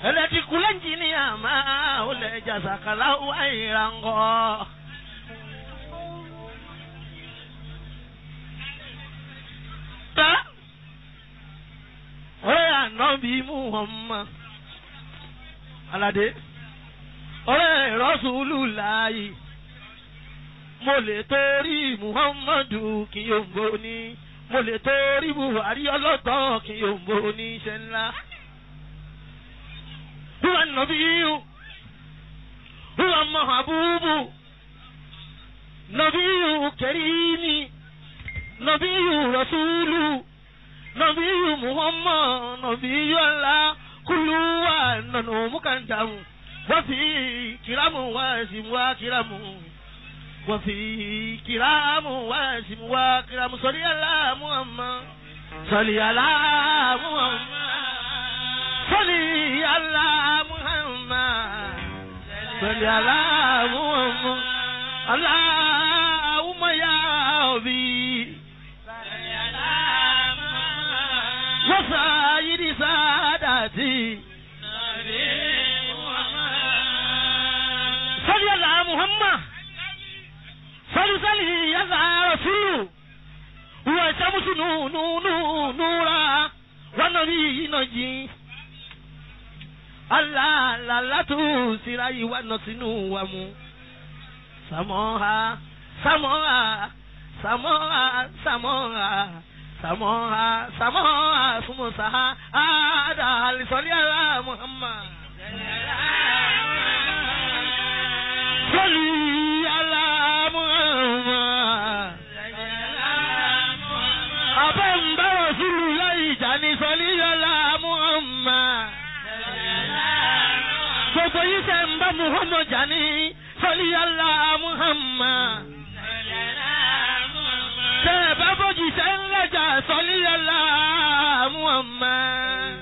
ẹlẹ́tìkú lẹ́ńjìníà máa ó lẹ̀ jàzàkàlà wáyìrangọ́. ta ọ̀rẹ́ ànábì Muhammad aládé ọ̀rẹ́ Rasulullahi mo lè torí Muhammadu kí yòǹgbò ní mo lè torí Buhari ọlọ́tọ̀ kí yòǹgbò ní iṣẹ́ ńlá. Huwa nabiyu huwa mahabubu nabiyu karimi nabiyu rasulu nabiyu Muhammad nabiyu Allah kullu wa nanu mukandamu wa fi kiramu wa simu wa kiramu. وفي كرام واسم وكرام صلي على محمد صلي على محمد صلي على محمد صلي على محمد اللهم يا ربي وسائر سادتي صلي على محمد فلسلي يسعى رسول هو الشمس نورا والنبي نجي Allah lalatu sirai wa notinu wa mu samoha samoha samoha samoha samoha samoha sumusaha ada alisoli ala Muhammad Soli ala Muhammad Abamba Rasulullah jani soli ala Muhammad gbogbo yìí ṣe ń bá muhammad jani sọlí yàrá muhammad. ṣe é bá bójì ṣe ń lẹ́jà sọlí yàrá muhammad.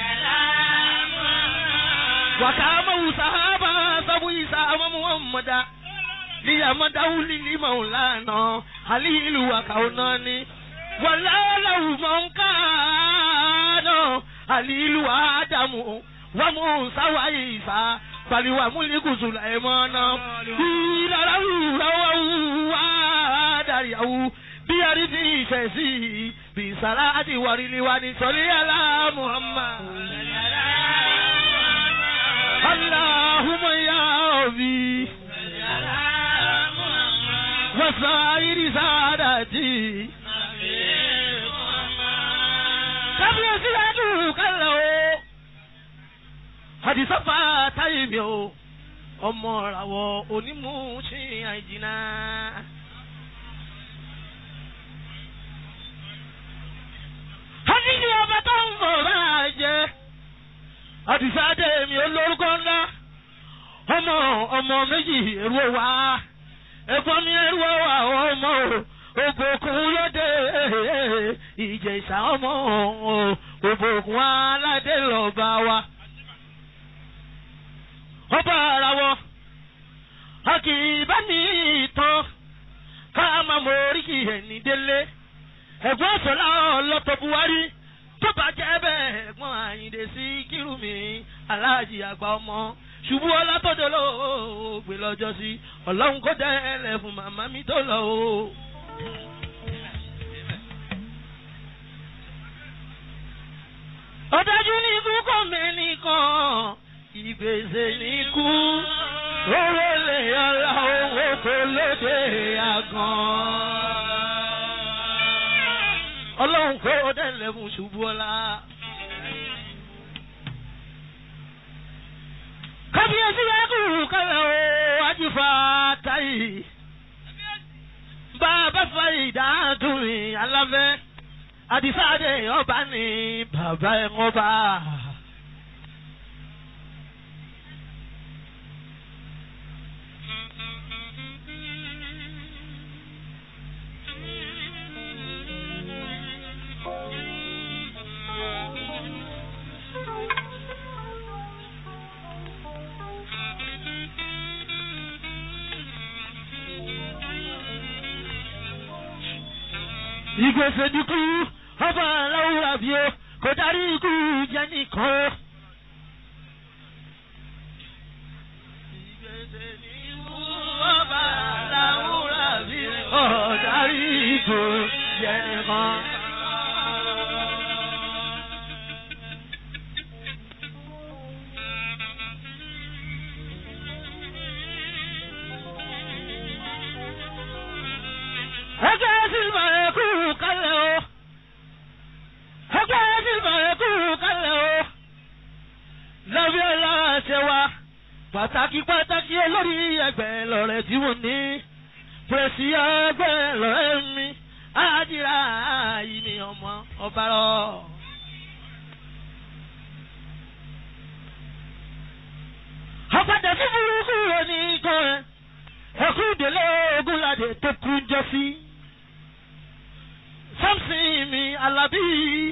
wàkàmọ́ wùsàhábà sọ́bù ìsàmọ́ muhammada. liyamadawu lili maulana halilu wakaunani walalahu mankano halilu adamu wa musa wa isa bali wa muliku sulaimana ìlàláwù ráwáwù wá dàríyàwù bí àrídì ìṣẹ̀sí bí sàrà àti wàríliwa ní sọlí àlá muhammad. Allahumma ya Rabbi wasairi saadati. Kábíyèsí yàtú kálọ̀ o àdìsọ́fà táyé mi o ọmọ ràwọ̀ onímù ṣì àìjìnà. àdìsí ọba tó ń bọ̀ máa jẹ àdìsáde mi olórúkọ ńlá ọmọ ọmọ méjì èrò wa ẹ̀gbọ́n mi èrò wa ọmọ òbòkun lóde ìjẹ̀ṣà ọmọ òbòkun aládé lọ́ba wa ọba ara wọ a kì í bá ní ìtàn ká máa mọ oríkì ẹni délé ẹ̀gbọ́n sọlá ọlọ́tọ̀ buhari tó bá jẹ́ bẹ́ẹ̀ ẹ̀gbọ́n àyìndé sí kírùmí aláàjì àgbà ọmọ ṣubú ọlátọ́jọ́ ló gbé lọ́jọ́ sí ọlọ́run kó dẹ́lẹ̀ fún màmá mi tó lọ o. ọ̀dájú ní ikú kò mẹ́nìkan ìgbèsè ní kú owó lè ọlá owó kò lóde àgàn. ọlọ́run kó dẹ́lẹ̀ fún ṣubú ọlá. kábíyèsí yá kù kálẹ̀ o ajífa táyì. bàbá fa ìdádùn aláfẹ́ àdìsáde ọba ní bàbá ẹ̀ ọba. ìgbésẹ̀ dúkú ọba aláwùrà bí ó kò darí ikú jẹ́ nìkan. pàtàkì pàtàkì olórí ẹgbẹ́ lọ́rẹ́ tí mo ní pèsè ẹgbẹ́ lọ́rẹ́ mi àdìrà yìí ni ọmọ ọba rọ. ọ̀padà sí burúkú òní kan ẹ̀ ẹ̀kú ìdílé ogunládé tó kú jọ sí. samson mi alábí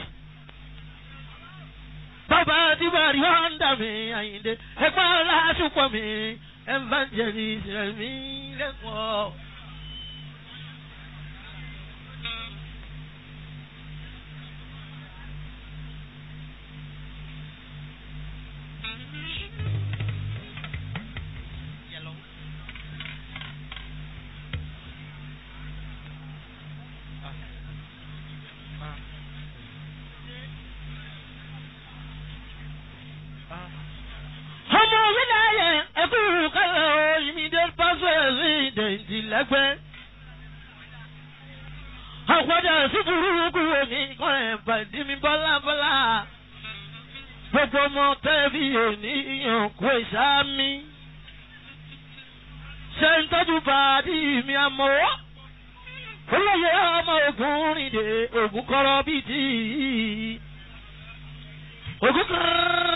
bàbá adébárí honda mi àyíndé ẹgbẹ́ aláṣùpọ̀ mi evangelist mi lẹ́kọ̀ọ́. ọmọ orílẹ̀ ayẹ ẹkú kálẹ̀ immediate president lẹ́gbẹ́. àpọ̀jà sí burúkú òní kan ẹ̀ pàdé mi bọ́lá bọ́lá. gbogbo ọmọ tẹ́bí ènìyàn kò sámi. ṣe ń tọ́jú bàdí mi àmọ́. olóyè ọmọ ogun rìndè ogun kọ́rọ́ bíi tí. ogun kọ́rọ́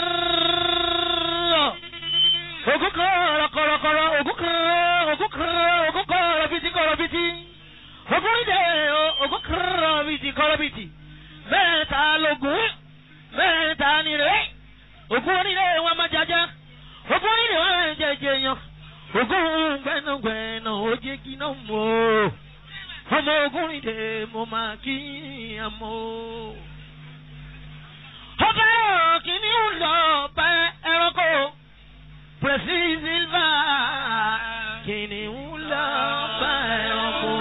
ogun kọrọ kọrọ kọrọ ogun kọrọ ogun kọrọ ogun kọrọ biti kọrọ biti ogun rí de ogun kọrọ biti kọrọ biti mẹ́ta lógun mẹ́ta nire ogun onílé wọn máa jaja ogun onílé wọn máa jẹjẹ yan ogun gbẹnugbẹnu oje kiná mọ ọmọ ogun rí de mo máa kí àmọ́ ọbẹ̀ kìíní lọ bá ẹranko pẹ̀sí sílvà kìnìún lọ bá ẹranko.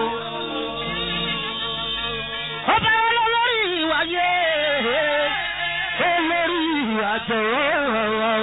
ọba olórí ìwàyé olórí àjọyọ̀